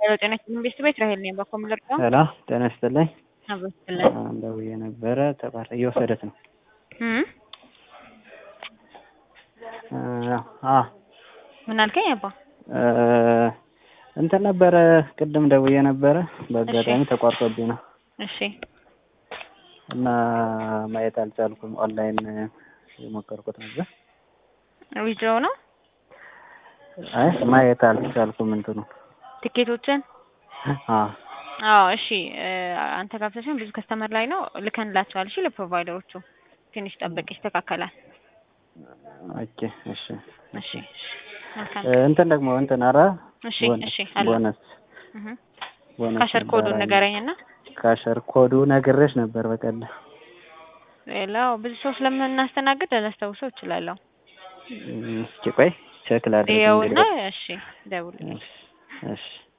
ሄሎ ጤና ይስጥልኝ ቤት ቤት ራሄል ነኝ። በኮ ምልርቀው ሄሎ ጤና ይስጥልኝ። አብስጥልኝ ደውዬ ነበረ ተባረ እየወሰደት ነው። አ ምን አልከኝ አባ? እንትን ነበረ ቅድም ደውዬ ነበረ በአጋጣሚ ተቋርጦብኝ ነው እሺ እና ማየት አልቻልኩም። ኦንላይን የሞከርኩት ነበር። ዊድሮው ነው አይ ማየት አልቻልኩም እንትኑ ትኬቶችን አ አዎ እሺ አንተ ጋብዘሽን ብዙ ከስተመር ላይ ነው ልከንላቸዋል። እሺ ለፕሮቫይደሮቹ ትንሽ ጠብቅ ይስተካከላል። ኦኬ እሺ እሺ መልካም እንትን ደግሞ እንትን አረ እሺ እሺ አለ ቦነስ እህ ቦነስ ካሸር ኮዱን ንገረኝና ካሸር ኮዱ ነግሬሽ ነበር በቀደም ሌላው ብዙ ሰው ስለምናስተናግድ ላስታውሰው እችላለሁ። እስኪ ቆይ ቼክ ላድርግ ይኸውና እንግዲህ እሺ ደውልልኝ። እሺ እሺ